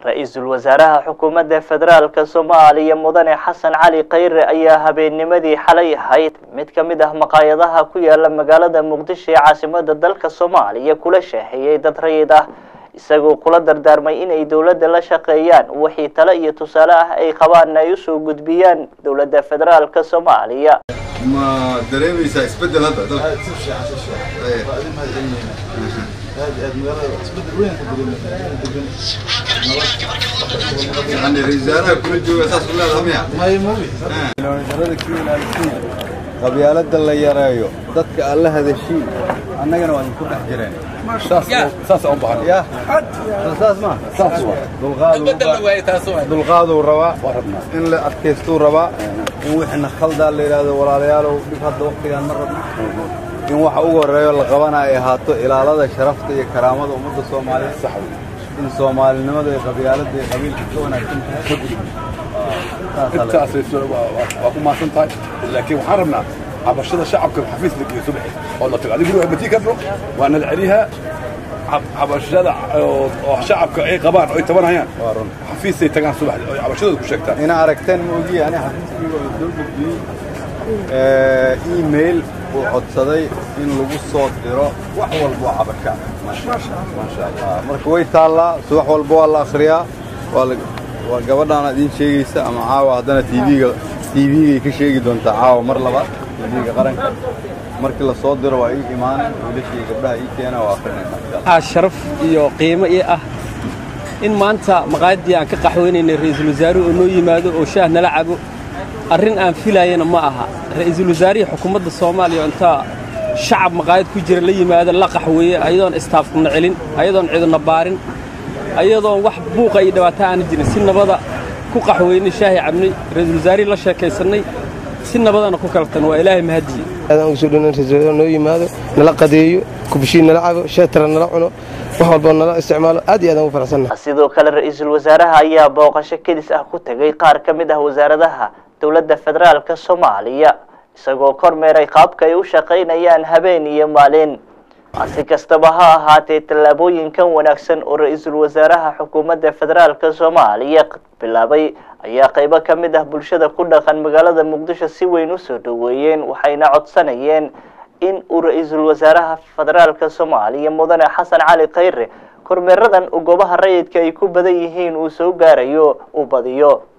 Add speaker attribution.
Speaker 1: ra-iisul wasaaraha xukuumadda federaalka soomaaliya mudane xasan cali khayre ayaa habeennimadii xalay ahayd mid ka mid ah maqaayadaha ku yaala magaalada muqdisho ee caasimada dalka soomaaliya kula shaaheeyey dad rayid ah isagoo kula dardaarmay inay dowladda la shaqeeyaan wixii tale iyo tusaale ah ay qabaan ay usoo gudbiyaan dowladda federaalka soomaaliya
Speaker 2: ma dareemaysaa isbedel hadda dalka
Speaker 3: aad si fiican si fiican waa idin mahad celinayna aad aad magaalada isbedel weyn ka dareemayna degan
Speaker 2: yani ra-isul wasaaraha kula jooga saas u leedaha miya
Speaker 3: may mawi
Speaker 4: darada ku ilaalisiin qabyaalada la yareeyo dadka alla hadashiin annagana waa idinku dhex jireen
Speaker 5: saas aan bahan
Speaker 4: ya saas ma
Speaker 5: saas waa
Speaker 4: dulqaadu dulqaaduu rabaa in la adkaystuu rabaa in wixina khaldaa la yidhaahdo walaalayaalow dhib hadda waqtigaan ma rabno in waxa ugu horreeyo la qabana ay ahaato ilaalada sharafta iyo karaamada ummadda soomaaliyeed in soomaalinimada iyo qabyaalada iyo qabiilka ka wanaagsan tahay
Speaker 5: intaas waa ku maasan tahay laakiin waxaan rabnaa cabashada shacabka xafiis la geeyo subaxi oo la tago adigu matii karno waa nala celiyaa cabashada oo shacabka ay qabaan oo ay tabanayaan
Speaker 4: waa run
Speaker 5: xafiisay tagaan subaxdi oo cabashadooda ku sheegtaan
Speaker 4: ina aragteen ma ogiye ani xafiiskii waa soo gudbiyey email uu codsaday in lagu soo diro wax walba oo cabasha maasha allah marka way taallaa subax walba waa la akhriyaa waa la waa gabadhaana idiin sheegaysa ama caawa haddana tvga tvgay ka sheegi doontaa caawa mar labaad tvga qaranka markii la soo diro waa ii imaaneen wiilashii gabdhaha ii keena waa akrinayna
Speaker 6: waxaa sharaf iyo qiimo ii ah in maanta maqaayaddii aan ka qaxweynaynay ra'iisul wasaaruhu oo noo yimaado oo shaah nala cabo arrin aan filaayana ma aha ra'iisul wasaarihii xukuumadda soomaaliya oo intaa shacab maqaayad ku jira la yimaado la qaxweeye ayadoon istaafkuna celin ayadoon ciduna baarin ayadoon wax buuqa iyo dhibaato aana jirin si nabada ku qaxweynay shaahi cabnay ra'iisul wasaarihii la sheekaysannay si nabadana ku kaltan waa ilaahay mahadiye
Speaker 7: aadaan ugu soo dhownayn ra'iisul wasaare noo yimaado nala qadeeyo kubishiin nala cabo sheetara nala cuno wax walba nala isticmaalo aad iyo aadaan ugu faraxsannahay
Speaker 1: sidoo kale ra-iisul wasaaraha ayaa booqasho kedis ah ku tegay qaar ka mid ah wasaaradaha dowladda federaalka soomaaliya isagoo kormeeray qaabka ay u shaqaynayaan habeen iyo maalin si kastaba ha ahaatee tallaabooyinkan wanaagsan oo ra-iisul wasaaraha xukuumadda federaalka soomaaliya bilaabay ayaa qaybo ka mid ah bulshada ku dhaqan magaalada muqdisho si weyn usoo dhoweeyeen waxayna codsanayeen in uu ra-iisul wasaaraha federaalka soomaaliya mudane xasan cali khayre kormeeradan uu goobaha rayidka ay ku badan yihiin uu soo gaarayo uu badiyo